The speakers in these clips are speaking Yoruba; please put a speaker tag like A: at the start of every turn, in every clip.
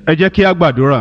A: ẹ jẹ́ kí a gbàdúrà.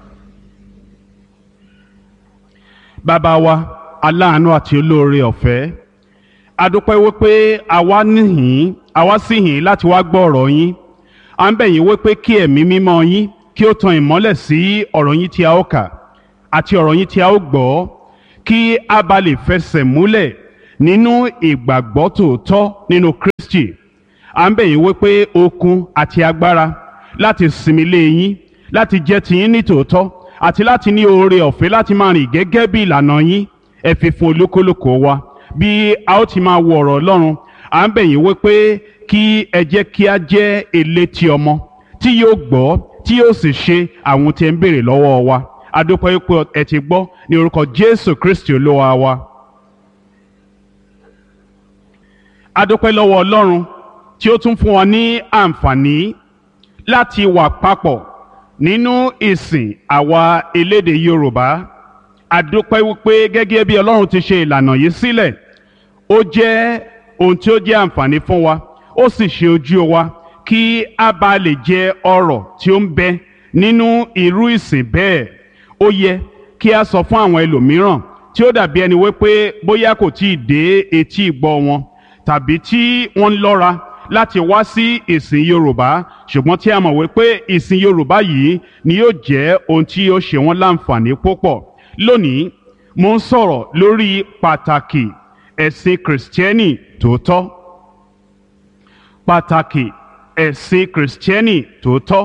A: bàbá wa aláàánú àti olóore ọ̀fẹ́ a dúpẹ́ wípé àwa níhìn àwa sì hìn láti wá gbọ́ ọ̀rọ̀ yín à ń bẹ̀ yín wípé kí ẹ̀mí mímọ́ yín kí ó tan ìmọ́lẹ̀ sí ọ̀rọ̀ yín tí a ó kà àti ọ̀rọ̀ yín tí a ó gbọ́ kí a bá lè fẹsẹ̀ múlẹ̀ nínú ìgbàgbọ́ tòótọ́ nínú Kristi à ń bẹ̀ yín wípé okun àti agbára láti sinmi lé yín láti jẹ́ tiyín ní tòótọ́ àti láti ní oore ọ̀fẹ́ láti máa rìn gẹ́gẹ́ bí ìlànà yín ẹ fi fún olúkúlùkù wa bí a ó ti máa wo ọ̀rọ̀ Ọlọ́run à ń bẹ̀ yín wípé kí ẹ jẹ́ kí a jẹ́ elétí ọmọ tí yóò gbọ́ tí yóò sì ṣe àwọn tí ẹ ń béèrè lọ́wọ́ wa a dúpẹ́ wípé ẹ ti gbọ́ ní orúkọ Jésù Kristi Olúwa wa. a dúpẹ́ lọ́wọ́ Ọlọ́run tí ó tún fún wa ní àǹfààní láti wà papọ̀ nínú ìsìn àwa elédè Yorùbá a dúpẹ́ wípé gẹ́gẹ́ bí Ọlọ́run ti ṣe ìlànà yìí sílẹ̀ ó jẹ́ ohun tí ó jẹ́ àǹfààní fún wa ó sì ṣe ojú wa kí a bá lè jẹ ọrọ̀ tí ó ń bẹ nínú irú ìsìn bẹ́ẹ̀ ó yẹ kí a sọ fún àwọn ẹlòmíràn tí ó dàbí ẹni wípé bóyá kò tí ì dé etí ìgbọ́ wọn tàbí tí wọ́n ń lọ́ra láti wá sí ìsìn Yorùbá ṣùgbọ́n tí a mọ̀ wípé ìsìn Yorùbá yìí ni yóò jẹ́ ohun tí yóò ṣe wọ́n láǹfààní púpọ̀ lónìí mo ń sọ̀rọ̀ lórí pàtàkì ẹ̀sìn kìrìsìtẹ́nì tòótọ́ pàtàkì ẹ̀sìn kìrìsìtẹ́nì tòótọ́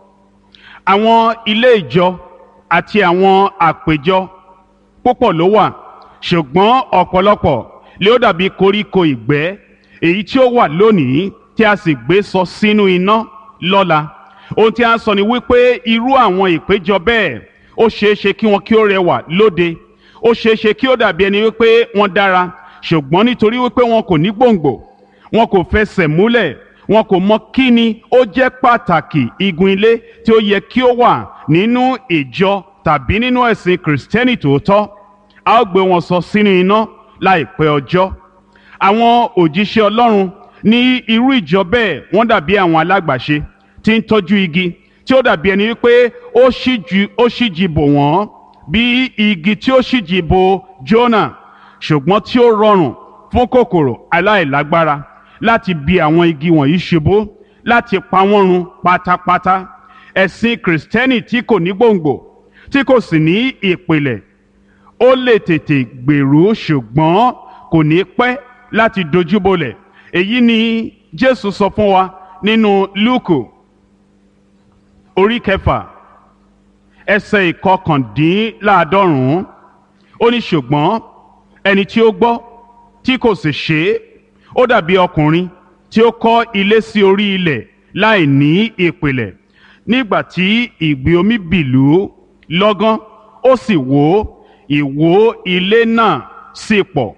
A: àwọn ilé ìjọ àti àwọn àpéjọ púpọ̀ ló wà ṣùgbọ́n ọ̀pọ̀lọpọ̀ lé ó dàbí koríko ìgbẹ́ èyí tí ó wà lónìí tí a sì gbé sọ sínú iná lọ́la ohun tí a ń sọ ni wípé irú àwọn ìpéjọ bẹ́ẹ̀ ó ṣeé ṣe kí wọn kí ó rẹwà lóde ó ṣeé ṣe kí ó dàbí ẹni wípé wọ́n dára ṣùgbọ́n nítorí wípé wọn kò ní gbòǹgbò wọn kò fẹsẹ̀ múlẹ̀ wọn kò mọ kí ni ó jẹ́ pàtàkì igun ilé tí ó yẹ kí ó wà nínú ìjọ tàbí nínú ẹ̀sìn kìrìsìtẹ́nì tòótọ́ a ó gbé wọn sọ sínú iná láìpẹ́ ọjọ́ àwọn òjíṣẹ́ Ọlọ́run ní irú ìjọ bẹ́ẹ̀ wọ́n dàbí àwọn alágbàṣe tí ń tọ́jú igi tí ó dàbí ẹni wípé ó ṣíji bò wọ́n bí igi tí ó ṣíji bò Jónà ṣùgbọ́n tí ó rọrùn fún kòkòrò aláìlágbára láti bi àwọn igi wọ̀nyí ṣubú láti pa wọ́n run pátápátá ẹ̀sìn kìrìsìtẹ́nì tí kò ní gbòǹgbò tí kò sì ní ìpìlẹ̀ ó lè tètè gbèrú ṣùgbọ́n kò ní pẹ́ láti dojúbolẹ̀ èyí ni Jésù sọ fún wa nínú Lúùkù orí kẹfà ẹsẹ̀ ìkọkàndínláàádọ́rùn-ún ó ní ṣùgbọ́n ẹni tí ó gbọ́ tí kò sì ṣe é ó dàbí ọkùnrin tí ó kọ́ ilé sí orí ilẹ̀ láì ní ìpìlẹ̀ nígbà tí ìgbì omi bìlú lọ́gán ó sì wó ìwó ilé náà sì pọ̀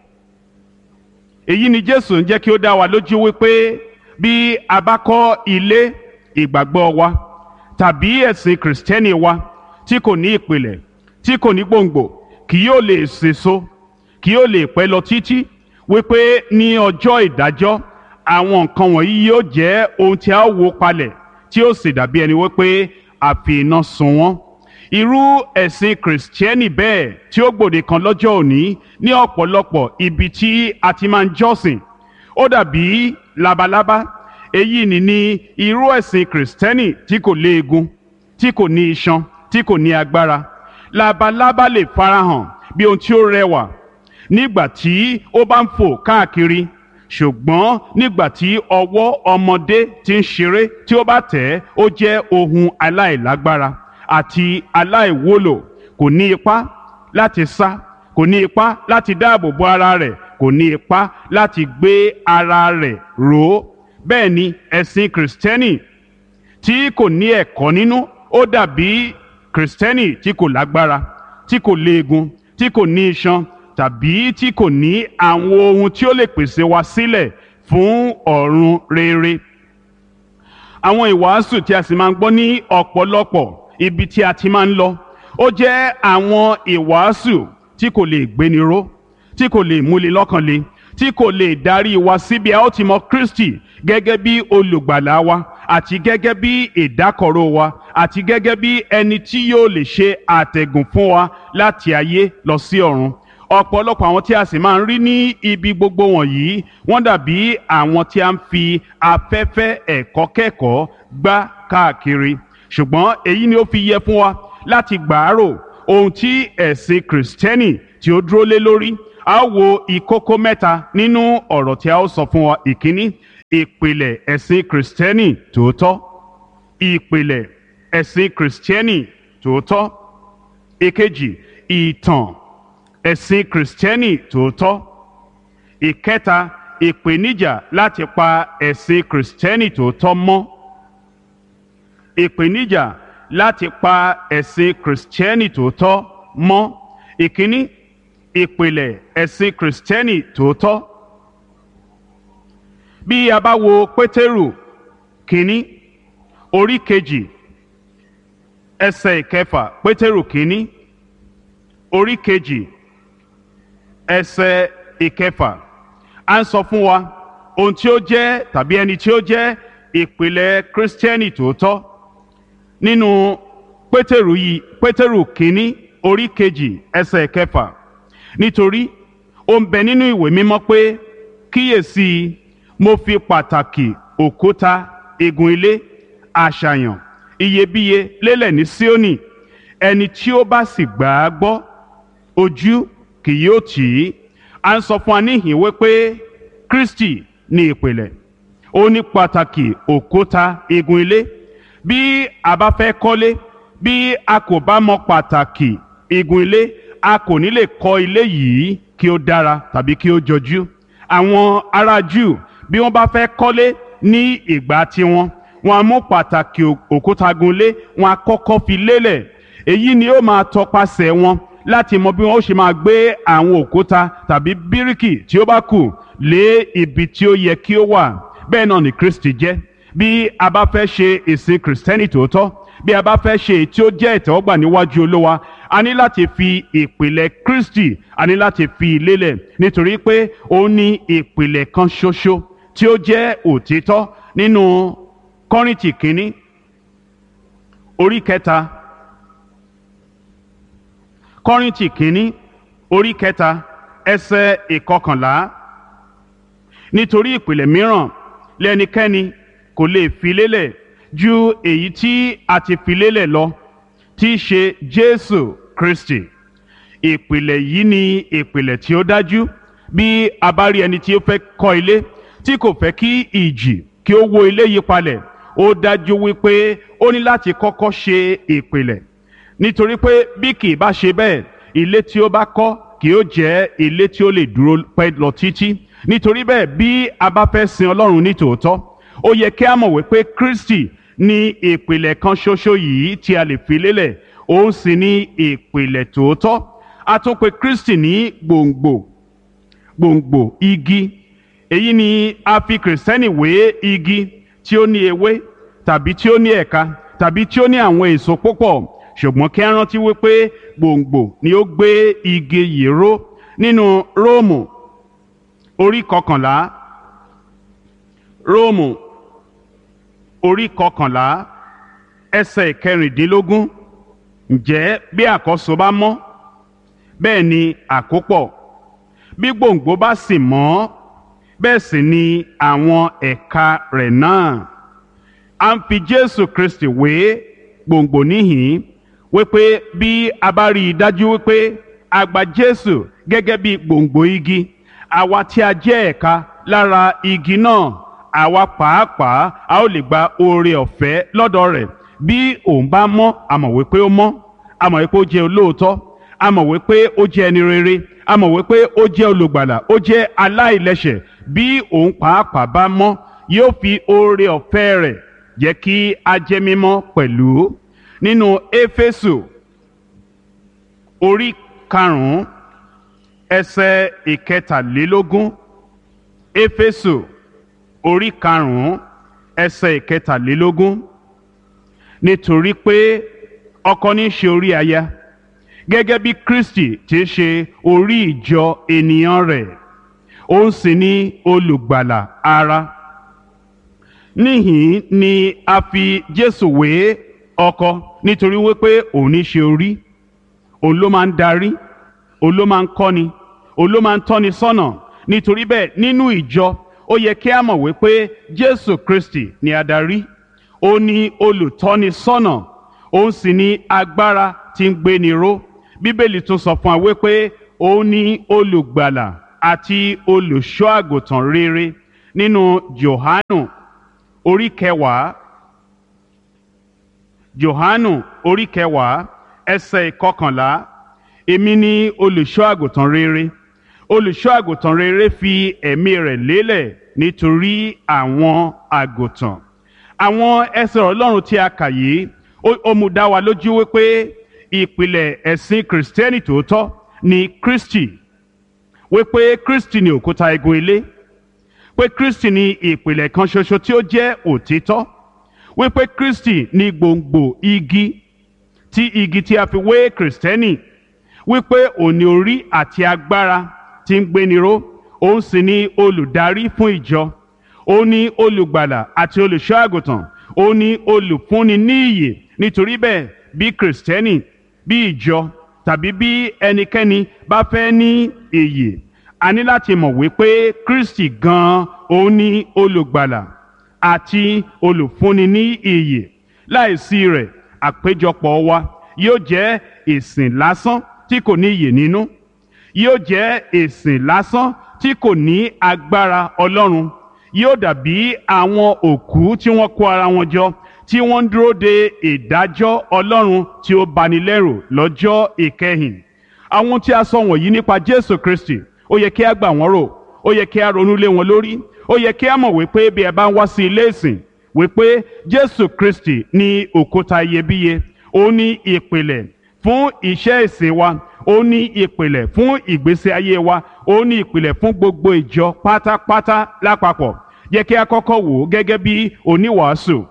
A: èyí ni Jésù ń jẹ́ kí ó dá wa lójú wípé bí a bá kọ́ ilé ìgbàgbọ́ wa tàbí ẹ̀sìn kìrìsìtẹ́nì wa tí kò ní ìpìlẹ̀ tí kò ní gbòǹgbò kì yóò lè sèso kì yóò lè pẹ́ lọ títí wípé ní ọjọ́ ìdájọ́ àwọn nǹkan wọ̀nyí yóò jẹ́ ohun tí a wó palẹ̀ tí ó sì dàbí ẹni wípé a fi iná sun wọ́n irú ẹ̀sìn kìrìsìtẹ́nì bẹ́ẹ̀ tí ó gbòde kan lọ́jọ́ òní ní ọ̀pọ̀lọpọ̀ ibi tí a ti máa ń jọ́sìn ó dàbí labalábá èyí ni ní irú ẹ̀sìn kìrìsìtẹ́nì tí kò léegun tí kò ní iṣan tí kò ní agbára labalábá lè farahàn bí ohun tí ó rẹwà nígbà tí ó bá ń fò káàkiri ṣùgbọ́n nígbà tí ọwọ́ ọmọdé ti ń ṣeré tí ó bá tẹ̀ ẹ́ ó jẹ́ ohun aláìlágbára àti aláìwúlò kò ní ipá láti sá kò ní ipá láti dáàbò bo ara rẹ̀ kò ní ipá láti gbé ara rẹ̀ ró bẹ́ẹ̀ ni ẹ̀sìn kìrìsìtẹ́nì tí kò ní ẹ̀kọ́ nínú ó dàbí kìrìsìtẹ́nì tí kò lágbára tí kò léegun tí kò ní iṣan tàbí tí kò ní àwọn ohun tí ó lè pèsè wa sílẹ̀ fún ọ̀run rere. àwọn ìwàásù tí a sì máa ń gbọ́ ní ọ̀pọ̀lọpọ̀ ibi tí a ti máa ń lọ ó jẹ́ àwọn ìwàásù tí kò lè gbéni ró tí kò lè múni lọ́kàn le tí kò lè darí wa síbi a ó ti mọ Kristi gẹ́gẹ́ bí olùgbàlà wa àti gẹ́gẹ́ bí ìdákọ̀ró wa àti gẹ́gẹ́ bí ẹni tí yóò lè ṣe àtẹ̀gùn fún wa láti ayé lọ sí ọ̀run ọ̀pọ̀lọpọ̀ àwọn tí a sì máa ń rí ní ibi gbogbo wọ̀nyí wọ́n dàbí àwọn tí a ń fi afẹ́fẹ́ ẹ̀kọ́ kẹ́kọ̀ọ́ gbá káàkiri ṣùgbọ́n èyí ni ó fi yẹ fún wa láti gbàárò ohun tí ẹ̀sìn kìrìsìtẹ́nì tí ó dúró lé lórí a ó wo ìkókó mẹ́ta nínú ọ̀rọ̀ tí a ó sọ fún wa ìkíní ìpìlẹ̀ ẹ̀sìn kìrìsìtẹ́nì tòótọ́ ìpìlẹ̀ ẹ̀sìn kìrìsìtẹ́nì tòótọ́ ìkejì ìtàn ẹ̀sìn kìrìsìtẹ́nì tòótọ́ ìkẹta ìpèníjà láti pa ẹ̀sìn kìrìsìtẹ́nì tòótọ́ mọ́ ìpèníjà láti pa ẹ̀sìn kìrìsìtẹ́nì tòótọ́ mọ́ ìkíní ìpìlẹ̀ ẹ̀sìn kìrìsìtẹ́nì tòótọ́ bí a bá wo pétérù kínní orí kejì ẹsẹ̀ ìkẹfà pétérù kínní orí kejì ẹsẹ̀ ìkẹfà à ń sọ fún wa ohun tí ó jẹ́ tàbí ẹni tí ó jẹ́ ìpìlẹ̀ kírísítẹ́nì tòótọ́ nínú pétérù yìí pétérù kínní orí kejì ẹsẹ̀ ìkẹfà nítorí ó ń bẹ nínú ìwé mímọ́ pé kíyèsí mo fi pàtàkì òkúta igun ilé àṣàyàn iyebíye lélẹ̀ ní Síónì ẹni tí ó bá sì gbà á gbọ́ ojú kì yóò tì í à ń sọ fún wa níhìn wípé Kristi ní ìpìlẹ̀ ó ní pàtàkì òkúta igun ilé bí a bá fẹ́ kọ́lé bí a kò bá mọ pàtàkì igun ilé a kò ní lè kọ́ ilé yìí kí ó dára tàbí kí ó jọjú àwọn ará Júù bí wọ́n bá fẹ́ kọ́lé ní ìgbà tiwọn wọ́n á mú pàtàkì òkúta gunlé wọ́n á kọ́kọ́ fi lélẹ̀ èyí ni ó máa tọpasẹ̀ wọn láti mọ bí wọ́n ó ṣe máa gbé àwọn òkúta tàbí bíríkì tí ó bá kù lé ibi tí ó yẹ kí ó wà bẹ́ẹ̀ náà ni Kristi jẹ́ bí a bá fẹ́ ṣe ìsìn kìrìsìtẹ́nì tòótọ́ bí a bá fẹ́ ṣe èyí tí ó jẹ́ ìtẹ́wọ́gbà níwájú Olúwa a ní láti fi ìpìlẹ̀ Kristi a ní láti fi lélẹ̀ nítorí pé ó ní ìpìlẹ̀ kan ṣoṣo tí ó jẹ́ òtítọ́ nínú Kọ́ríńtì kínní orí kẹta Kọ́ríńtì kínní orí kẹta ẹsẹ̀ ìkọkànlá nítorí ìpìlẹ̀ mìíràn lẹ́nikẹ́ni kò lè fi lélẹ̀ ju èyí tí a ti fi lélẹ̀ lọ tí í ṣe Jésù Kristi ìpìlẹ̀ yìí ni ìpìlẹ̀ tí ó dájú bí a bá rí ẹni tí ó fẹ́ kọ́ ilé tí kò fẹ́ kí ìjì kí ó wó ilé yí palẹ̀ ó dájú wípé ó ní láti kọ́kọ́ ṣe ìpìlẹ̀ nítorí pé bí kì í bá ṣe bẹ́ẹ̀ ilé tí ó bá kọ́ kì ó jẹ́ ilé tí ó lè dúró pẹ́ lọ títí nítorí bẹ́ẹ̀ bí a bá fẹ́ sin Ọlọ́run ní tòótọ́ ó yẹ kí a mọ̀ wípé Kristi ní ìpìlẹ̀ kan ṣoṣo yìí tí a lè fi lélẹ̀ òun sì ní ìpìlẹ̀ tòótọ́ a tún pè Kristi ní gbòǹgbò gbòǹgbò igi èyí ni a fi kìrìsìtẹ́nì wé igi tí ó ní ewé tàbí tí ó ní ẹ̀ka tàbí tí ó ní àwọn èso púpọ̀ ṣùgbọ́n kí a rántí wípé gbòǹgbò ni ó gbé igi yìí ró nínú Róòmù orí kọkànlá Róòmù orí kọkànlá ẹsẹ̀ kẹrìndínlógún ǹjẹ́ bí àkọ́so bá mọ́ bẹ́ẹ̀ ni àkópọ̀ bí gbòǹgbò bá sì mọ́ bẹ́ẹ̀ sì ni àwọn ẹ̀ka rẹ̀ náà a ń fi Jésù Kristi wé gbòǹgbò níhìn wípé bí a bá rí i dájú wípé a gba Jésù gẹ́gẹ́ bí gbòǹgbò igi àwa tí a jẹ́ ẹ̀ka lára igi náà àwa pàápàá a ó lè gba oore ọ̀fẹ́ lọ́dọ̀ rẹ̀ bí òun bá mọ́ a mọ̀ wípé ó mọ́ a mọ̀ wípé ó jẹ́ olóòótọ́ a mọ̀ wípé ó jẹ́ ẹni rere a mọ̀ wípé ó jẹ́ olùgbàlà ó jẹ́ aláìlẹ́ṣẹ̀ bí òun pàápàá bá mọ́ yóò fi oore ọ̀fẹ́ rẹ̀ jẹ́ kí a jẹ́ mímọ́ pẹ̀lú nínú éfésù orí karùn-ún ẹsẹ̀ ìkẹtàlélógún éfésù orí karùn-ún ẹsẹ̀ ìkẹtàlélógún nítorí pé ọkọ ní í ṣe orí aya gẹ́gẹ́ bí Kristi ti ṣe orí ìjọ ènìyàn rẹ̀ òun sì ni olùgbàlà ara níhìn ni a fi Jésù wé ọkọ nítorí wípé òun ní ṣe orí òun ló máa ń darí òun ló máa ń kọ́ni òun ló máa ń tọ́ni sọ́nà nítorí bẹ́ẹ̀ nínú ìjọ ó yẹ kí a mọ̀ wípé Jésù Kristi ni adarí ó ní olùtọ́ni sọ́nà òun sì ní agbára tí ń gbéni ró bíbélì tún sọ fún wa wípé òun ní olùgbàlà àti olùṣọ́ àgùntàn rere nínú Jòhánù orí kẹwàá Jòhánù orí kẹwàá ẹsẹ̀ ìkọkànlá èmi ni olùṣọ́ àgùntàn rere olùṣọ́ àgùntàn rere fi ẹ̀mí rẹ̀ lélẹ̀ nítorí àwọn àgùntàn àwọn ẹsẹ̀ ọlọ́run tí a kà yìí ó mú dá wa lójú wípé ìpìlẹ̀ ẹ̀sìn kìrìsìtẹ́nì tòótọ́ ni Kristi wípé Kristi ni òkúta igun ilé pé Kristi ni ìpìlẹ̀ kan ṣoṣo tí ó jẹ́ òtítọ́ wípé Kristi ni gbòǹgbò igi tí igi tí a fi wé kìrìsìtẹ́nì wípé òní orí àti agbára tí ń gbéni ró òun sì ni olùdarí fún ìjọ òun ni olùgbàlà àti olùṣọ́ àgùntàn òun ni olùfúnni ní ìyè nítorí bẹ́ẹ̀ bí kìrìsìtẹ́nì bí ìjọ tàbí bí ẹnikẹ́ni bá fẹ́ ní ìyè a ní láti mọ̀ wípé Kristi gan-an òun ni olùgbàlà àti olùfúnni ní ìyè láìsí rẹ̀ àpéjọpọ̀ wa yóò jẹ́ ìsìn lásán tí kò ní ìyè nínú yóò jẹ́ ìsìn lásán tí kò ní agbára Ọlọ́run yóò dàbí àwọn òkú tí wọ́n kó ara wọn jọ tí wọ́n ń dúró de ìdájọ́ Ọlọ́run tí ó bani lẹ́rù lọ́jọ́ ìkẹyìn àwọn tí a sọ wọ̀nyí nípa Jésù Kristi ó yẹ kí a gbà wọ́n rò ó yẹ kí a ronú lé wọn lórí ó yẹ kí a mọ̀ wípé bí ẹ bá ń wá sí ilé ìsìn wípé Jésù Kristi ní òkúta iyebíye ó ní ìpìlẹ̀ fún iṣẹ́ ìsìn wa ó ní ìpìlẹ̀ fún ìgbésí ayé wa ó ní ìpìlẹ̀ fún gbogbo ìjọ pátápátá lápapọ̀ yẹ kí a kọ́kọ́ wò ó gẹ́gẹ́ bí oníwàásù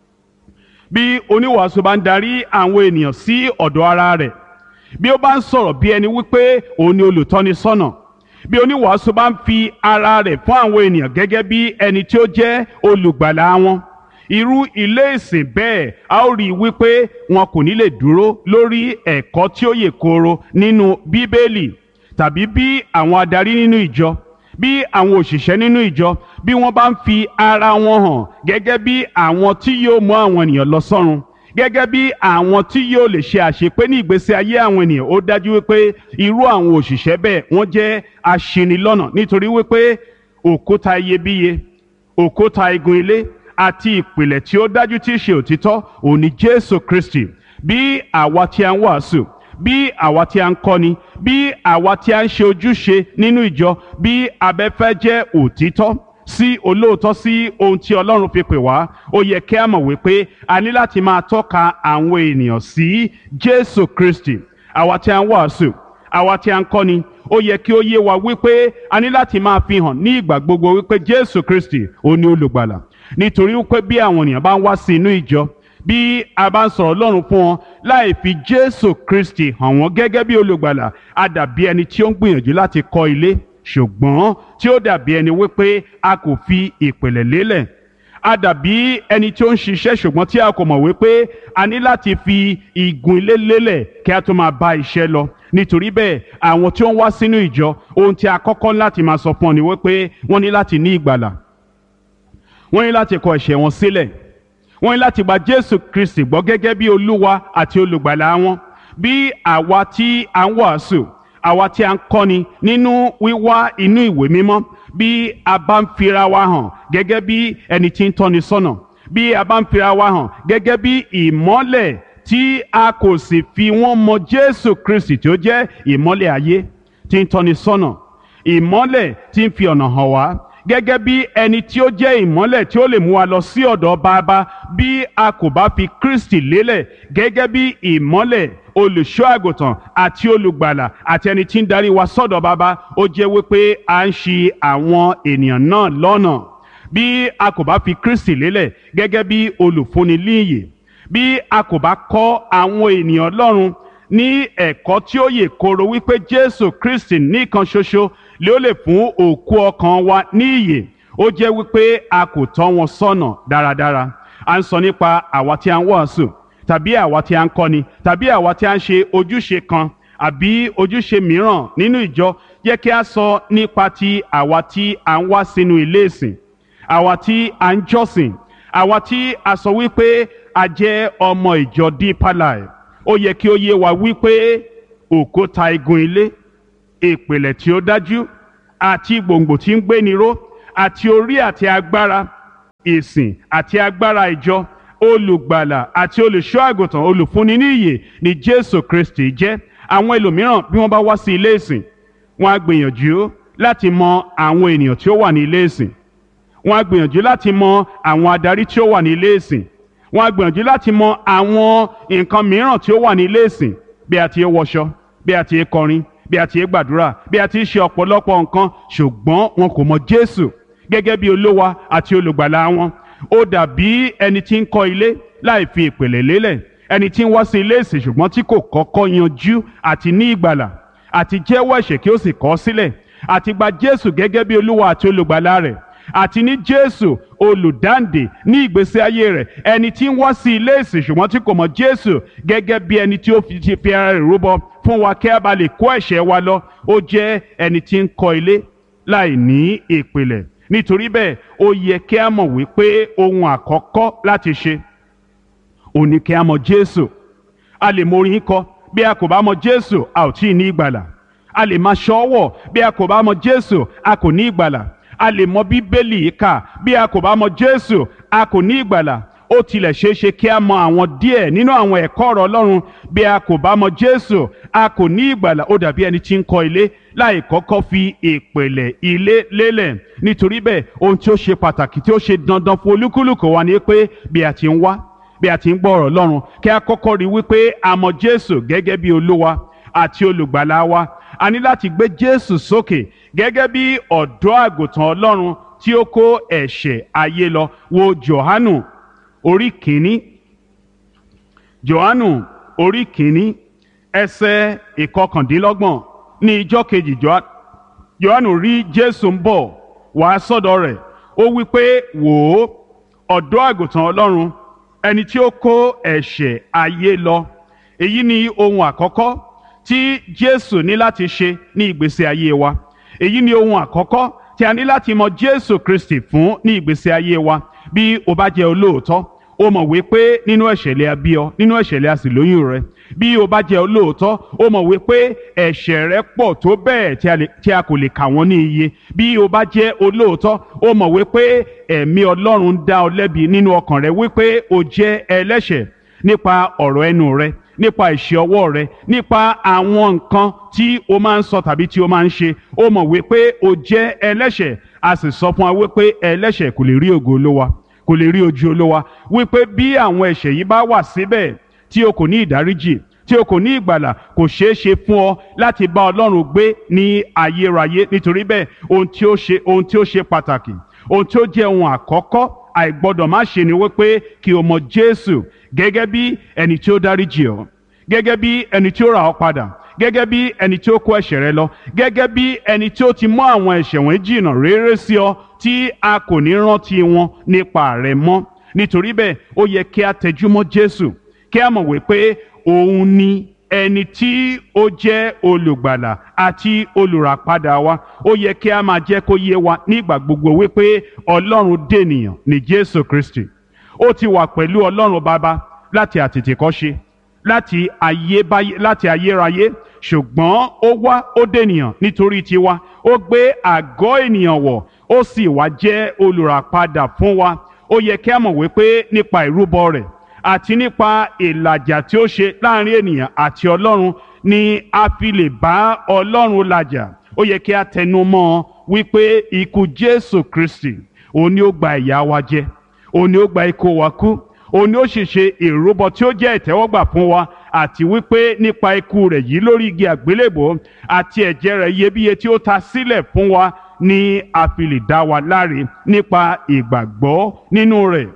A: bí oníwàásù bá ń darí àwọn ènìyàn sí ọ̀dọ̀ ara rẹ̀ bí ó bá ń sọ̀rọ̀ bí ẹni wípé òun ni olùtọ́ni sọ́nà bí oníwàásù bá ń fi ara rẹ̀ fún àwọn ènìyàn gẹ́gẹ́ bí ẹni tí ó jẹ́ olùgbàlà wọn irú ilé ìsìn bẹ́ẹ̀ a ó rí i wípé wọn kò ní lè dúró lórí ẹ̀kọ́ tí ó yè kooro nínú bíbélì tàbí bí àwọn adarí nínú ìjọ bí àwọn òṣìṣẹ́ nínú ìjọ bí wọ́n bá ń fi ara wọn hàn gẹ́gẹ́ bí àwọn tí yóò mú àwọn ènìyàn lọ sọ́run gẹ́gẹ́ bí àwọn tí yóò lè ṣe àṣepé ní ìgbésí ayé àwọn ènìyàn ó dájú wípé irú àwọn òṣìṣẹ́ bẹ́ẹ̀ wọ́n jẹ́ aṣinilọ́nà nítorí wípé òkúta iyebíye òkúta igun ilé àti ìpìlẹ̀ tí ó dájú tí í ṣe òtítọ́ òní Jésù Kristi bí àwa tí a ń wàásù bí àwa tí a ń kọ́ni bí àwa tí a ń ṣe ojúṣe nínú ìjọ bí abẹ́fẹ́ jẹ́ òtítọ́ sí olóòótọ́ sí ohun tí Ọlọ́run fi pè wá ó yẹ kí a mọ̀ wípé a ní láti máa tọ́ka àwọn ènìyàn sí Jésù Kristi àwa tí a ń wàásù àwa tí a ń kọ́ni ó yẹ kí ó yé wa wípé a ní láti máa fi hàn ní ìgbà gbogbo wípé Jésù Kristi ó ní olùgbàlà nítorí wípé bí àwọn ènìyàn bá ń wá sí inú ìjọ bí a bá ń sọ̀rọ̀ Ọlọ́run fún wọn láì fi Jésù Kristi hàn wọ́n gẹ́gẹ́ bí olùgbàlà a dàbí ẹni tí ó ń gbìyànjú láti kọ́ ilé ṣùgbọ́n tí ó dàbí ẹni wípé a kò fi ìpìlẹ̀ lélẹ̀ a dàbí ẹni tí ó ń ṣiṣẹ́ ṣùgbọ́n tí a kò mọ̀ wípé a ní láti fi igun ilé lélẹ̀ kí a tó máa bá iṣẹ́ lọ nítorí bẹ́ẹ̀ àwọn tí ó ń wá sínú ìjọ ohun tí a kọ́kọ́ láti máa sọ fún ọ ni wípé wọ́n ní láti ní ìgbàlà wọ́n ní láti kọ ẹ̀ṣẹ̀ wọn sílẹ̀ wọ́n ní láti gba Jésù Kristi gbọ́ gẹ́gẹ́ bí Olúwa àti olùgbàlà wọn bí àwa tí a ń wàásù àwa tí a ń kọ́ni nínú wíwá inú ìwé mímọ́ bí a bá ń fira wa hàn gẹ́gẹ́ bí ẹni tí ń tọ́ni sọ́nà bí a bá ń fira wa hàn gẹ́gẹ́ bí ìmọ́lẹ̀ tí a kò sì fi wọ́n mọ Jésù Kristi tí ó jẹ́ ìmọ́lẹ̀ ayé tí ń tọ́ni sọ́nà ìmọ́lẹ̀ tí ń fi ọ̀nà hàn wá gẹ́gẹ́ bí ẹni tí ó jẹ́ ìmọ́lẹ̀ tí ó lè mú wa lọ sí ọ̀dọ̀ bàbá bí a kò bá fi Kristi lélẹ̀ gẹ́gẹ́ bí ìmọ́lẹ̀ olùṣọ́ àgùntàn àti olùgbàlà àti ẹni tí ń darí wa sọ́dọ̀ bàbá ó jẹ́ wípé à ń ṣì àwọn ènìyàn náà lọ́nà bí a kò bá fi Kristi lélẹ̀ gẹ́gẹ́ bí olùfúnni líyè bí a kò bá kọ́ àwọn ènìyàn Ọlọ́run ní ẹ̀kọ́ tí ó yè kooro wípé Jésù Kristi nìkan ṣoṣo lé ó lè fún òkú ọkàn wa ní ìyè ó jẹ́ wípé a kò tọ́ wọn sọ́nà dáradára à ń sọ nípa àwa tí a ń wàásù tàbí àwa tí a ń kọ́ni tàbí àwa tí a ń ṣe ojúṣe kan àbí ojúṣe mìíràn nínú ìjọ yẹ kí a sọ nípa ti àwa tí a ń wá sínú ilé ìsìn àwa tí a ń jọ́sìn àwa tí a sọ wípé a jẹ́ ọmọ ìjọ Deeper Life ó yẹ kí ó yé wa wípé òkúta igun ilé ìpìlẹ̀ tí ó dájú àti gbòǹgbò tí ń gbéni ró àti orí àti agbára ìsìn àti agbára ìjọ olùgbàlà àti olùṣọ́ àgùntàn olùfúnni ní ìyè ni Jésù Kristi jẹ́ àwọn ẹlòmíràn bí wọ́n bá wá sí ilé ìsìn wọ́n á gbìyànjú láti mọ àwọn ènìyàn tí ó wà ní ilé ìsìn wọ́n á gbìyànjú láti mọ àwọn adarí tí ó wà ní ilé ìsìn wọ́n á gbìyànjú láti mọ àwọn nǹkan mìíràn tí ó wà ní ilé ìsìn bí a ti ń wọṣọ bí a ti ń kọrin bí a ti ń gbàdúrà bí a ti ń ṣe ọ̀pọ̀lọpọ̀ nǹkan ṣùgbọ́n wọn kò mọ Jésù gẹ́gẹ́ bí olówa àti olùgbàlà wọn ó dàbí ẹni tí ń kọ́ ilé láì fi ìpìlẹ̀ lélẹ̀ ẹni tí ń wá sí ilé ìsìn ṣùgbọ́n tí kò kọ́kọ́ yanjú àti ní ìgbàlà àti jẹ́wọ́ ẹ̀ṣẹ̀ kí ó sì kọ̀ ọ́ sílẹ̀ àti gba Jésù gẹ́gẹ́ bí olúwa àti olùgbàlà rẹ̀ àti ní Jésù olùdáǹdè ní ìgbésí ayé rẹ̀ ẹni tí ń wá sí ilé ìsìn ṣùgbọ́n tí kò mọ̀ Jésù gẹ́gẹ́ bí ẹni tí ó fi ti fi ara rẹ̀ rúbọ fún wa kí a bá lè kó ẹ̀ṣẹ̀ wa lọ ó jẹ́ ẹni tí ń kọ́ ilé láì ní ìpìlẹ̀ nítorí bẹ́ẹ̀ ó yẹ kí a mọ̀ wípé ohun àkọ́kọ́ láti ṣe ò ní kí a mọ̀ Jésù a lè mọ orin kọ bí a kò bá mọ̀ Jésù a ò tí ì ní ìgbàlà a lè máa ṣọ́wọ̀ bí a kò bá mọ̀ Jésù a kò ní ìgbàlà a lè mọ̀ Bíbélì kà bí a kò bá mọ̀ Jésù a kò ní ìgbàlà ó tilẹ̀ ṣeé ṣe kí a mọ̀ àwọn díẹ̀ nínú àwọn ẹ̀kọ́ ọ̀rọ̀ Ọlọ́run bí a kò bá mọ̀ Jésù a kò ní ìgbàlà ó dàbí ẹni tí ń kọ́ ilé láì kọ́kọ́ fi ìpìlẹ̀ ilé lélẹ̀ nítorí bẹ́ẹ̀ ohun tí ó ṣe pàtàkì tí ó ṣe dandan fún olúkúlùkù wa ni pé bí a ti ń wá bí a ti ń gbọ́ ọ̀rọ̀ Ọlọ́run kí a kọ́kọ́ rí wípé a mọ̀ Jésù gẹ́gẹ́ bí olúwa àti olùgbàlà wa a ní láti gbé Jésù sókè gẹ́gẹ́ bí ọ̀dọ́ àgùntàn Ọlọ́run tí ó kó ẹ̀ṣẹ̀ ayé lọ wo Jòhánù orí kìíní Jòhánù orí kìíní ẹsẹ̀ ìkọkàndínlọ́gbọ̀n ní ijọ́ kejì Jòhánù rí Jésù ń bọ̀ wá sọ́dọ̀ rẹ̀ ó wí pé wò ó ọ̀dọ́ àgùntàn Ọlọ́run ẹni tí ó kó ẹ̀ṣẹ̀ ayé lọ èyí ni ohun àkọ́kọ́ tí Jésù ní láti ṣe ní ìgbésí ayé wa èyí ni ohun àkọ́kọ́ tí a ní láti mọ Jésù Kristi fún ní ìgbésí ayé wa bí o bá jẹ́ olóòótọ́ o mọ̀ wípé nínú ẹ̀ṣẹ̀lẹ̀ abí ọ nínú ẹ̀ṣẹ̀lẹ̀ a sì lóyún rẹ bí o bá jẹ́ olóòótọ́ o mọ̀ wípé ẹ̀ṣẹ̀ rẹ pọ̀ tó bẹ́ẹ̀ tí a kò lè kà wọ́n ní iye bí o bá jẹ́ olóòótọ́ o mọ̀ wípé ẹ̀mí Ọlọ́run dá ọ lẹ́bi nínú ọkàn rẹ wípé o jẹ́ ẹlẹ́ṣẹ̀ nípa ọ̀rọ̀ ẹnu rẹ nípa ìṣe ọwọ́ rẹ nípa àwọn nǹkan tí o máa ń sọ tàbí tí o máa ń ṣe o mọ̀ wípé o jẹ́ ẹlẹ́ṣẹ̀ a sì sọ fún wa wípé ẹlẹ́ṣẹ̀ kò lè rí ògo Olúwa kò lè rí ojú Olúwa wípé bí àwọn ẹ̀ṣẹ̀ yìí bá wà síbẹ̀ tí o kò ní ìdáríjì tí o kò ní ìgbàlà kò ṣeé ṣe fún ọ láti bá Ọlọ́run gbé ní ayérayé nítorí bẹ́ẹ̀ ohun tí ó ṣe ohun tí ó ṣe pàtàkì ohun tí ó jẹ́ ohun àkọ́kọ́ àìgbọ́dọ̀ má ṣe ni wípé kí o mọ Jésù gẹ́gẹ́ bí ẹni tí ó dáríjì ọ́ gẹ́gẹ́ bí ẹni tí ó rà ọ́ padà gẹ́gẹ́ bí ẹni tí ó kó ẹ̀ṣẹ̀ rẹ lọ gẹ́gẹ́ bí ẹni tí ó ti mú àwọn ẹ̀ṣẹ̀ wọn jìnnà réré sí ọ tí a kò ní rántí wọn nípa rẹ mọ́ nítorí bẹ́ẹ̀ ó yẹ kí a tẹjúmọ́ Jésù kí a mọ̀ wípé òun ni ẹni tí ó jẹ́ olùgbàlà àti olùràpadà wa ó yẹ kí a máa jẹ́ kó yé wa nígbà gbogbo wípé Ọlọ́run dènìyàn ní Jésù Kristi ó ti wà pẹ̀lú Ọlọ́run Baba láti àtètèkọ́ṣe láti ayébáyé láti ayérayé ṣùgbọ́n ó wá ó dènìyàn nítorí tiwa ó gbé àgọ́ ènìyàn wọ̀ ó sì wá jẹ́ olùràpadà fún wa ó yẹ kí a mọ̀ wípé nípa ìrúbọ rẹ̀ àti nípa ìlàjà tí ó ṣe láàrin ènìyàn àti Ọlọ́run ni a fi lè bá Ọlọ́run làjà ó yẹ kí a tẹnu mọ́ wípé ikú Jésù Kristi òun ni ó gba ìyà wa jẹ òun ni ó gba ikú wa kú òun ni ó sì ṣe ìrúbọ tí ó jẹ́ ìtẹ́wọ́gbà fún wa àti wípé nípa ikú rẹ̀ yìí lórí igi àgbélébò àti ẹ̀jẹ̀ rẹ̀ iyebíye tí ó ta sílẹ̀ fún wa ni a fi lè dá wa láre nípa ìgbàgbọ́ nínú rẹ̀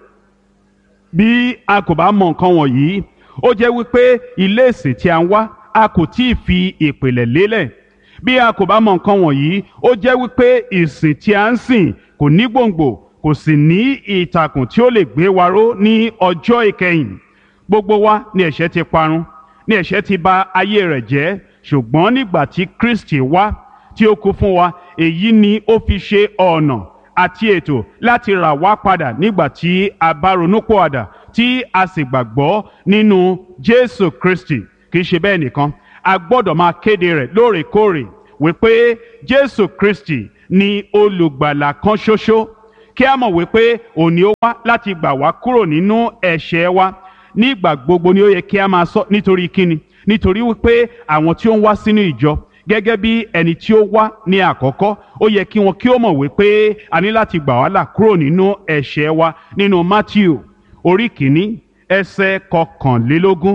A: bí a kò bá mọ nǹkan wọ̀nyí ó jẹ́ wípé ilé ìsìn tí a ń wá a kò tí ì fi ìpìlẹ̀ lélẹ̀ bí a kò bá mọ nǹkan wọ̀nyí ó jẹ́ wípé ìsìn tí a ń sìn kò ní gbòǹgbò kò sì ní ìtàkùn tí ó lè gbé wa ró ní ọjọ́ ìkẹyìn gbogbo wa ni ẹ̀ṣẹ̀ ti parun ni ẹ̀ṣẹ̀ ti bà ayé rẹ̀ jẹ́ ṣùgbọ́n nígbà tí Kristi wá tí ó kú fún wa èyí ni ó fi ṣe ọ̀nà àti ètò láti rà wá padà nígbà tí a bá ronúpìwàdà tí a sì gbàgbọ́ nínú Jésù Kristi kì í ṣe bẹ́ẹ̀ nìkan a gbọ́dọ̀ máa kéde rẹ̀ lóòrèkóòrè wípé Jésù Kristi ni olùgbàlà kan ṣoṣo kí a mọ̀ wípé òní ó wá láti gbà wá kúrò nínú ẹ̀ṣẹ̀ wa nígbà gbogbo ni ó yẹ kí a máa sọ nítorí kíni nítorí wípé àwọn tí ó ń wá sínú ìjọ gẹ́gẹ́ bí ẹni tí ó wá ní àkọ́kọ́ ó yẹ kí wọn kí ó mọ̀ wípé a ní láti gbà wá là kúrò nínú ẹ̀ṣẹ̀ wa nínú Matthew orí kìíní ẹsẹ̀ kọkànlélógún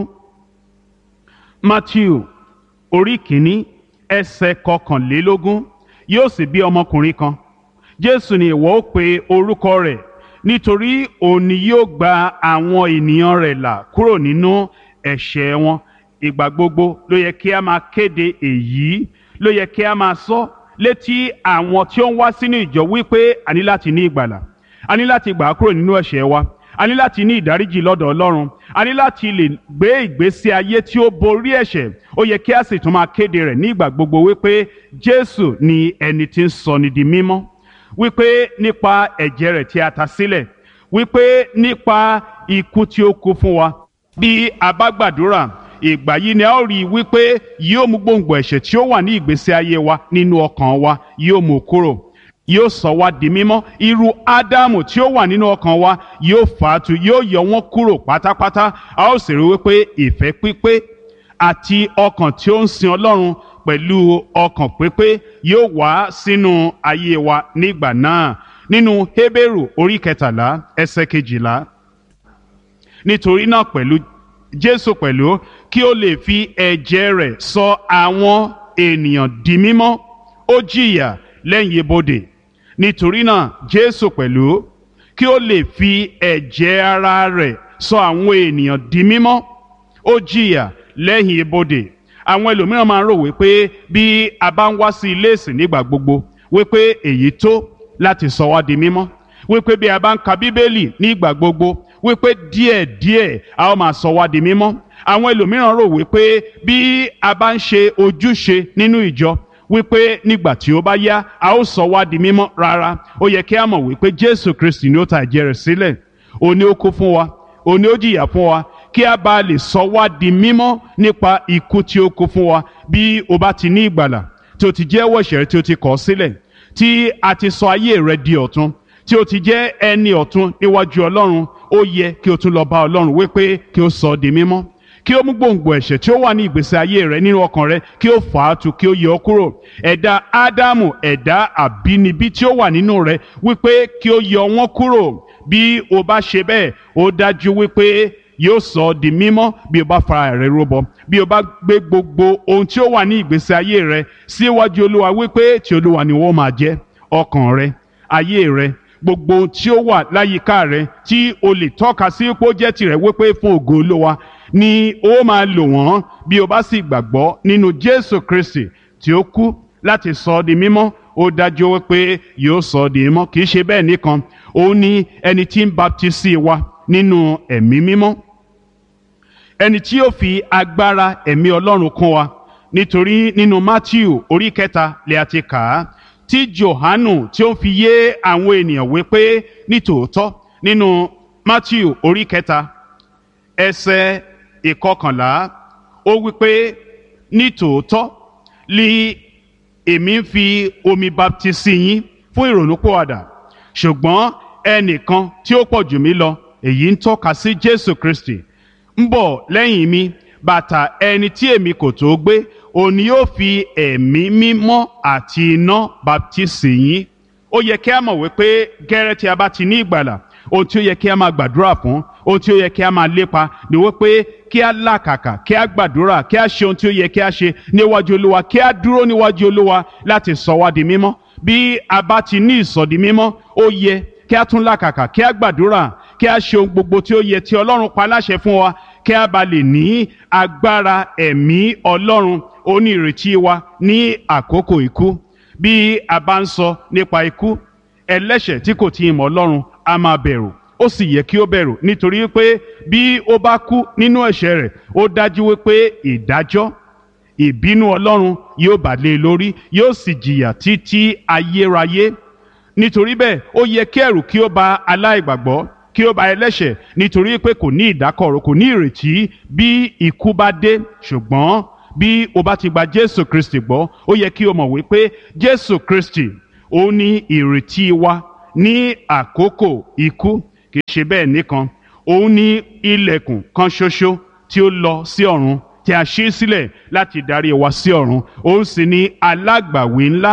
A: Matthew orí kìíní ẹsẹ̀ kọkànlélógún yóò sì bí ọmọkùnrin kan Jésù ni ìwọ ó pe orúkọ rẹ̀ nítorí òun ni yóò gba àwọn ènìyàn rẹ̀ là kúrò nínú ẹ̀ṣẹ̀ wọn ìgbà gbogbo ló yẹ kí a máa kéde èyí ló yẹ kí a máa sọ létí àwọn tí ó ń wá sínú ìjọ wípé a ní láti ní ìgbàlà a ní láti gbà á kúrò nínú ẹ̀ṣẹ̀ wa a ní láti ní ìdáríjì lọ́dọ̀ Ọlọ́run a ní láti lè gbé ìgbésí ayé tí ó borí ẹ̀ṣẹ̀ ó yẹ kí a sì tún máa kéde rẹ̀ ní ìgbà gbogbo wípé Jésù ni ẹni tí ń sọ ni di mímọ́ wípé nípa ẹ̀jẹ̀ rẹ̀ tí a ta sílẹ̀ wípé nípa ikú tí ó kú fún wa bí a bá gbàdúrà ìgbà yìí ni a ó rí i wípé yóò mú gbòǹgbò ẹ̀ṣẹ̀ tí ó wà ní ìgbésí ayé wa nínú ọkàn wa yóò mú kúrò yóò sọ wá di mímọ́ irú ádámù tí ó wà nínú ọkàn wa yóò fàátù yóò yọ wọ́n kúrò pátápátá a ó sì rí wípé ìfẹ́ pípé àti ọkàn tí ó ń sin ọlọ́run pẹ̀lú ọkàn pípé yóò wá sínú ayé wa nígbà náà nínú Hébérù orí kẹtàlá ẹsẹ̀ kejìlá nítorí náà pẹ̀lú Jésù pẹ̀lú kí ó lè fi ẹ̀jẹ̀ rẹ̀ sọ àwọn ènìyàn di mímọ́ ó jìyà lẹ́yìn ibodè nítorí náà Jésù pẹ̀lú kí ó lè fi ẹ̀jẹ̀ ara rẹ̀ sọ àwọn ènìyàn di mímọ́ ó jìyà lẹ́yìn ibodè àwọn ẹlòmíràn máa ń rò wípé bí a bá ń wá sí ilé ìsìn nígbà gbogbo wípé èyí tó láti sọ wá di mímọ́ wípé bí a bá ń ka bíbélì nígbà gbogbo wípé díẹ̀díẹ̀ a ó máa sọ wá di mímọ́ àwọn ẹlòmíràn rò wípé bí a bá ń ṣe ojúṣe nínú ìjọ wípé nígbà tí ó bá yá a ó sọ wá di mímọ́ rárá ó yẹ kí a mọ̀ wípé Jésù Kristi ni ó ta ẹ̀jẹ̀ rẹ̀ sílẹ̀ òní ó kú fún wa òní ó jìyà fún wa kí a bá lè sọ wá di mímọ́ nípa ikú tí ó kú fún wa bí o bá ti ní ìgbàlà tí o ti jẹ́wọ́ ẹ̀ṣẹ̀ rẹ tí o ti kọ̀ sílẹ̀ tí a ti sọ ayé rẹ di ọ̀tun tí o ti jẹ́ ẹni ọ̀tun níwájú Ọlọ́run ó yẹ kí o tún lọ bá Ọlọ́run wípé kí o sọ ọ́ di mímọ́ kí o mú gbòǹgbò ẹ̀ṣẹ̀ tí ó wà ní ìgbésí ayé rẹ nínú ọkàn rẹ kí o fà á tu kí o yọ ọ́ kúrò ẹ̀dá Ádámù ẹ̀dá àbínibí tí ó wà nínú rẹ wípé kí o yọ wọ́n kúrò bí o bá ṣe bẹ́ẹ̀ ó dájú wípé yóò sọ ọ́ di mímọ́ bí o bá fara rẹ rúbọ bí o bá gbé gbogbo ohun tí ó wà ní ìgbésí ayé rẹ síwájú Olúwa wípé tí Olúwa ni wọ́n máa jẹ́ ọkàn rẹ ayé rẹ gbogbo ohun tí ó wà láyìíká rẹ tí o lè tọ́ka sí pé ó jẹ́ tirẹ̀ wípé fún ògo Olúwa ni ó máa lò wọ́n bí o bá sì gbàgbọ́ nínú Jésù Kristi tí ó kú láti sọ ọ́ di mímọ́ ó dájú wípé yóò sọ ọ́ di mímọ́ kì í ṣe bẹ́ẹ̀ nìkan òun ni ẹni tí ń baptisi wa nínú ẹ̀mí mímọ́ ẹni tí yóò fi agbára ẹ̀mí Ọlọ́run kún wa nítorí nínú Matthew orí kẹta lè àti kà á tí Jòhánù tí ó fi yé àwọn ènìyàn wípé nítòótọ́ nínú Matthew orí kẹta ẹsẹ̀ ìkọkànlá ó wípé nítòótọ́ li èmi ń fi omi baptisi yín fún ìrònúpìwàdà ṣùgbọ́n ẹnìkan tí ó pọ̀ jù mí lọ èyí ń tọ́ka sí Jésù Kristi ń bọ̀ lẹ́yìn mi bàtà ẹni tí èmi kò tó gbé òun yóò fi ẹ̀mí mímọ́ àti iná baptisi yín ó yẹ kí a mọ̀ wípé gẹ́rẹ́ tí a bá ti ní ìgbàlà ohun tí ó yẹ kí a máa gbàdúrà fún ohun tí ó yẹ kí a máa lépa ni wípé kí a làkàkà kí a gbàdúrà kí a ṣe ohun tí ó yẹ kí a ṣe níwájú olúwa kí a dúró níwájú olúwa láti sọ wá di mímọ́ bí a bá ti ní ìsọdi mímọ́ ó yẹ kí a tún làkàkà kí a gbàdúrà kí a ṣe ohun gbogbo tí ó yẹ tí ọlọ́run pa láṣẹ fún wa kí a bá lè ní agbára ẹ̀mí ọlọ́run onírètí wa ní àkókò ikú bí a bá ń sọ nípa ikú ẹlẹ́ṣẹ̀ tí kò tí ì mọ̀ ọlọ́run a máa bẹ̀rù ó sì yẹ kí ó bẹ̀rù nítorí pé bí ó bá kú nínú ẹ̀ṣẹ̀ rẹ̀ ó dájú wípé ìdájọ́ ìbínú ọlọ́run yóò bà lé e lórí yóò sì jìyà títí ayérayé nítorí bẹ́ẹ̀ ó yẹ kí ẹ̀rù kí ó bà aláìgbàgbọ́ kí ó bà ẹlẹ́ṣẹ̀ nítorí pé kò ní ìdákọ̀ró kò ní ìrètí bí ikú bá dé ṣùgbọ́n bí o bá ti gba jésù kristi gbọ́ ó yẹ kí o mọ̀ wípé jésù kristi ó ní ìrètí wa ní àkókò ikú kì í ṣe bẹ́ẹ̀ nìkan òun ní ilẹ̀kùn kan ṣoṣo tí ó lọ sí ọ̀run tí a ṣí sílẹ̀ láti darí wa sí ọ̀run òun sì ní alágbàwí ńlá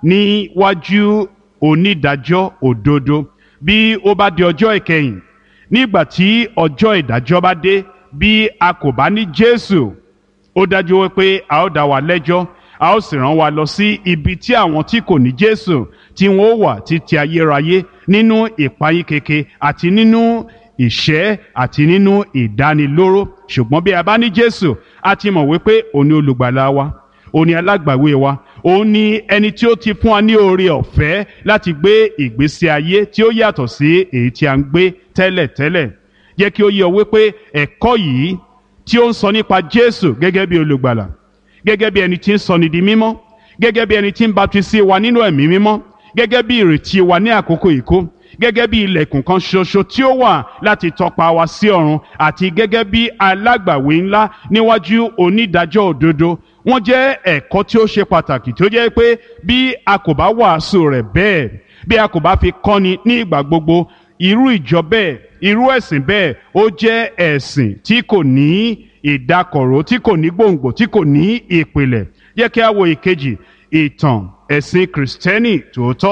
A: níwájú onídàájọ́ òdodo bí ó bá di ọjọ́ ìkẹyìn nígbà tí ọjọ́ ìdájọ́ bá dé bí a kò bá ní jésù ó dájú wípé a ó dá wa lẹ́jọ́ a ó sì rán wa lọ sí ibi tí àwọn tí kò ní jésù tí wọn ó wà títí ayérayé nínú ìpayín keke àti nínú ìṣẹ́ àti nínú ìdánilóró ṣùgbọ́n bí a bá ní jésù a ti mọ̀ wípé òun ni olùgbàlà wa òun ni alágbàwé wa òun ni ẹni tí ó ti fún wa ní oore ọ̀fẹ́ láti gbé ìgbésí ayé tí ó yàtọ̀ sí èyí tí a ń gbé tẹ́lẹ̀tẹ́lẹ̀ jẹ́ kí ó yé ọ wípé ẹ̀kọ́ yìí tí ó ń sọ nípa jésù gẹ́gẹ́ bí olùgbàlà gẹ́gẹ́ bí ẹni tí ń sọni di mímọ́ gẹ́gẹ́ bí ẹni tí ń baptisi wa nínú ẹ̀mí mímọ́ gẹ́gẹ́ bí ìrètí wa ní àkókò ìkó gẹ́gẹ́ bí ilẹ̀kùn kan ṣoṣo tí ó wà láti tọpa wa sí ọ̀run àti gẹ́gẹ́ bí alágbàwé ńlá níwájú onídàájọ́ òdodo wọ́n jẹ́ ẹ̀kọ́ tí ó ṣe pàtàkì tó jẹ́ pé bí a kò bá wàásù rẹ̀ bẹ́ẹ̀ bí a kò bá fi kọ́ni ní ìgbà gbogbo irú ìjọ bẹ́ẹ̀ irú ẹ̀sìn bẹ́ẹ̀ ó jẹ́ ẹ̀sìn tí kò ní ìdákọ̀ró tí kò ní gbòǹgbò tí kò ní ìpìlẹ̀ yẹ kí a wo ìkejì ìtàn ẹ̀sìn kìrìsìtẹ́nì tòótọ́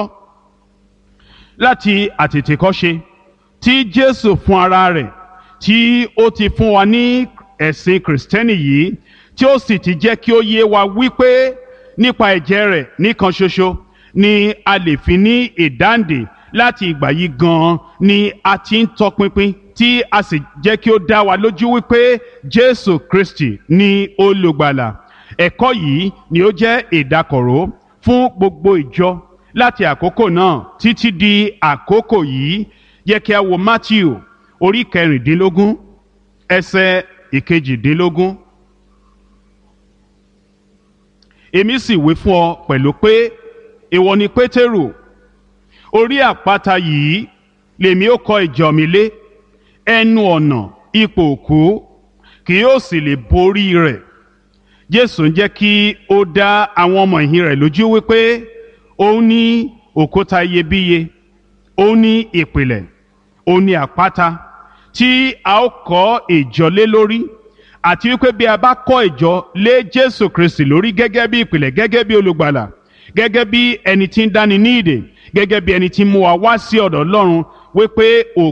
A: láti àtètèkọ́ṣe tí jésù fún ara rẹ̀ tí ó ti fún wa ní ẹ̀sìn kìrìsìtẹ́nì yìí tí ó sì ti jẹ́ kí ó yé wa wípé nípa ẹ̀jẹ̀ rẹ̀ nìkan ṣoṣo ni a lè fi ní ìdáǹdè láti ìgbà yìí gan-an ni a ti ń tọpinpin tí a sì jẹ́ kí ó dá wa lójú wípé jésù kristi ni olùgbàlà ẹ̀kọ́ yìí ni ó jẹ́ ìdákọ̀ró fún gbogbo ìjọ láti àkókò náà títí di àkókò yìí yẹ kí a wo matthew orí kẹrìndínlógún ẹsẹ̀ ìkejìdínlógún. èmi sì wí fún ọ pẹ̀lú pé ìwọ ni pétérù orí àpáta yìí lèmi ó kọ́ ìjọ mi lé ẹnu ọ̀nà ipò òkú kì yóò sì lè borí rẹ̀ jésù ń jẹ́ kí ó dá àwọn ọmọ ìhìn rẹ̀ lójú wípé òun ní òkúta iyebíye òun ní ìpìlẹ̀ òun ní àpáta tí a ó kọ́ ìjọ lé lórí àti wípé bí a bá kọ́ ìjọ lé jésù kristi lórí gẹ́gẹ́ bí ìpìlẹ̀ gẹ́gẹ́ bí olùgbàlà gẹ́gẹ́ bí ẹni tí ń dáni ní ìdè gẹ́gẹ́ bí ẹni tí ń mú wa wá sí ọ̀dọ̀ ọlọ́run wípé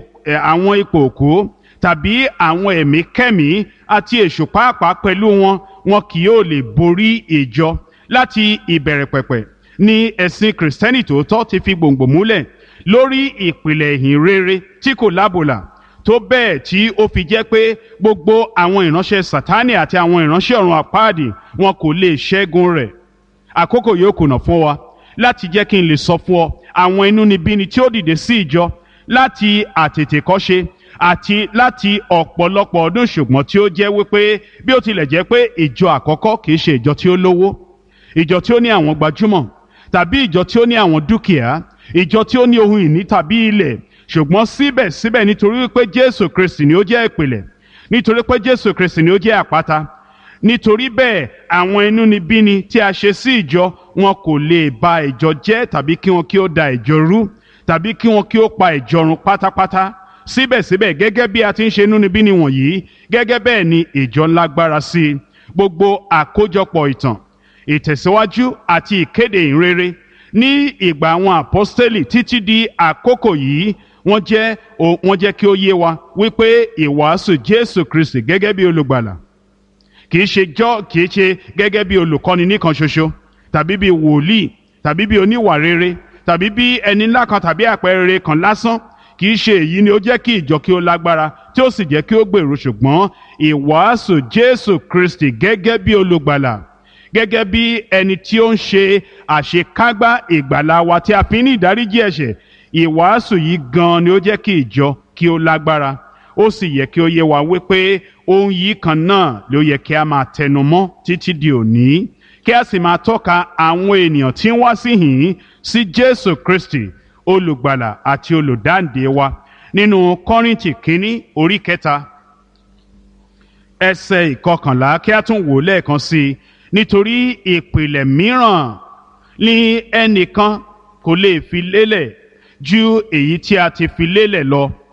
A: àwọn ipò òkú tàbí àwọn ẹ̀mí kẹ́mí àti èṣù pàápàá pẹ̀lú wọn wọn kì yóò lè borí ìjọ láti ìbẹ̀rẹ̀ pẹ̀pẹ̀ ni ẹ̀sìn kìrìsìtẹ́nì tòótọ́ ti fi gbòǹgbò múlẹ̀ lórí ìpìlẹ̀ ìhìn rere tí kò lábòlà tó bẹ́ẹ̀ tí ó fi jẹ́ pé gbogbo àwọn ìránṣẹ́ sátánì àti àwọn ìránṣẹ́ ọ̀run àpáàdì wọn kò lè ṣẹ́gun rẹ̀ àkókò yóò kùnà fún wa láti jẹ́ kí n lè sọ fún ọ àwọn inúnibíni tí ó dìde sí ìjọ láti àtètèkọ́ṣe àti láti ọ̀pọ̀lọpọ̀ ọdún ṣùgbọ́n tí ó jẹ́ wípé bí ó tilẹ̀ jẹ́ pé ìjọ àkọ́kọ́ kìí ṣe ìjọ tí ó lówó ìjọ tí ó ní àwọn gbajúmọ̀ tàbí ìjọ tí ó ní àwọn dúkìá ìjọ tí ó ní ohun ìní tàbí ilẹ̀ ṣùgbọ́n síbẹ̀síbẹ̀ nítorí wípé jésù kristi ni ó jẹ́ ìpìlẹ̀ nítorí pé jésù kristi ni ó jẹ́ àpáta nítorí bẹ́ẹ̀ àwọn inúnibíni tí a ṣe sí ìjọ wọn kò lè ba ìjọ jẹ́ tàbí kí wọn kí ó da ìjọ rú tàbí kí wọn kí ó pa ìjọ run pátápátá síbẹ̀síbẹ̀ gẹ́gẹ́ bí a ti ń ṣe inúnibíni wọ̀nyí gẹ́gẹ́ bẹ́ẹ̀ ni ìjọ ńlágbára sí i gbogbo àkójọpọ̀ ìtàn ìtẹ̀síwájú àti ìkéde ìrere ní ìgbà àwọn àpọ́stélì títí di àkókò yìí wọ́n jẹ́ wọ́n jẹ́ kí ó yé wa wípé ìwàásù jésù kristi gẹ́gẹ́ bí olùgbàlà kìí ṣe jọ́ kìí ṣe gẹ́gẹ́ bí olùkọ́ni nìkan ṣoṣo tàbí bí wòlíì tàbí bí oníwà rere tàbí bí ẹni ńlá kan tàbí àpẹẹrẹ kan lásán kì í ṣe èyí ni ó jẹ́ kí ìjọ kí ó lágbára tí ó sì jẹ́ kí ó gbèrú ṣùgbọ́n ìwàásù Jésù Kristi gẹ́gẹ́ bí olùgbàlà gẹ́gẹ́ bí ẹni tí ó ń ṣe àṣekágbá ìgbàlà wa tí a fi ní ìdáríjì ẹ̀ṣẹ̀ ìwàásù yìí gan ni ó jẹ́ kí ìjọ kí ó lágbára ó sì yẹ kí ó yé wa wípé ohun yìí kan náà ló yẹ kí a máa tẹnu mọ́ títí di òní kí a sì máa tọ́ka àwọn ènìyàn tí ń wá sí hìn sí Jésù Kristi olùgbàlà àti olùdáǹdè wa nínú Kọ́ríńtì kínní orí kẹta ẹsẹ̀ ìkọkànlá kí a tún wò lẹ́ẹ̀kan sí i nítorí ìpìlẹ̀ mìíràn ni ẹnìkan kò lè fi lélẹ̀ ju èyí tí a ti fi lélẹ̀ lọ